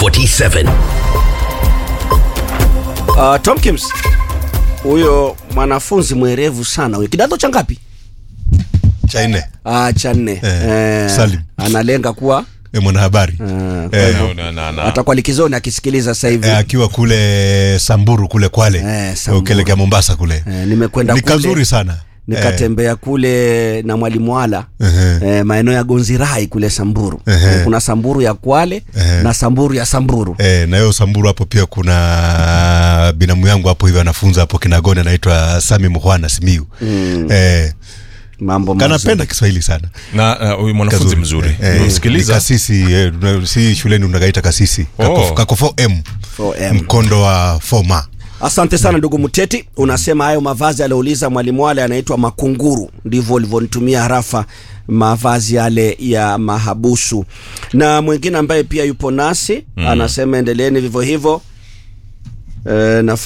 47 Uh, Tomkins huyo mwanafunzi mwerevu sana huyo, kidato cha ngapi? cha nne Ah, cha nne. Eh, Salim. analenga kuwa e, mwanahabari ah, kwa Eh, hivyo na, na, na. atakuwa likizoni akisikiliza sasa hivi. e, akiwa kule Samburu kule Kwale Eh, Samburu. ukielekea Mombasa kule Eh, nimekwenda ni kule kazuri sana nikatembea kule na mwalimu wala Ehe. eh, maeneo ya Gonzirai kule Samburu. Ehe. Eh, kuna Samburu ya Kwale Ehe. na Samburu ya Samburu. E, na hiyo Samburu hapo pia kuna binamu yangu hapo hivyo anafunza hapo Kinagoni anaitwa Sami Muhwana Simiu mm. e, Mambo mazuri. kanapenda Kiswahili sana na uh, huyu mwanafunzi Kazuri. mzuri Eh, ni msikiliza kasisi eh, tuna- si shuleni unagaita kasisi Oh. Kako- kakofo m 4M. mkondo wa foma Asante sana ndugu Mteti, unasema hayo mavazi aliouliza mwalimu wale anaitwa makunguru, ndivyo ulivyonitumia harafa mavazi yale ya mahabusu. Na mwingine ambaye pia yupo nasi anasema endeleeni vivyo hivyo. E, na